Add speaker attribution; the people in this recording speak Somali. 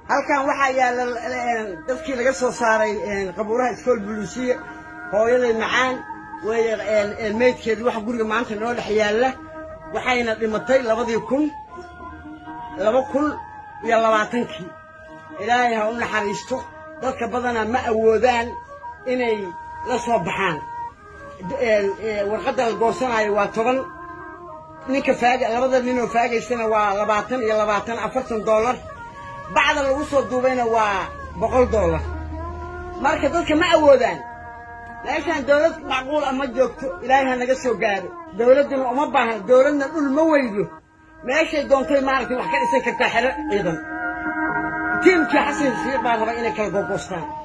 Speaker 1: halkan waxaa yaalla dadkii laga soo saaray qabuuraha iskool buluusiya hooyaday macaan weeye meydkeedii waxa guriga maanta noo dhex yaalla waxayna dhimatay labadii kun laba kun iyo labaatankii ilaahay ha u naxariisto dadka badanaa ma awoodaan inay la soo baxaan warqadda la goosanaayo waa toban ninka faaga labada ninoo faagaysana waa labaatan iyo labaatan afartan dollar bacda lagu soo duubayna waa boqol dollar marka dadka ma awoodaan meeshaan dawlad macquul ah ma joogto ilaahay ha naga soo gaaro dawladduna uma baahna dawladna dhul ma weydo meeshay doontay maaragtay wax ka dhisan kartaa xero ciidan tiimkii xasan shiiq baa raba inay kala gogoostaan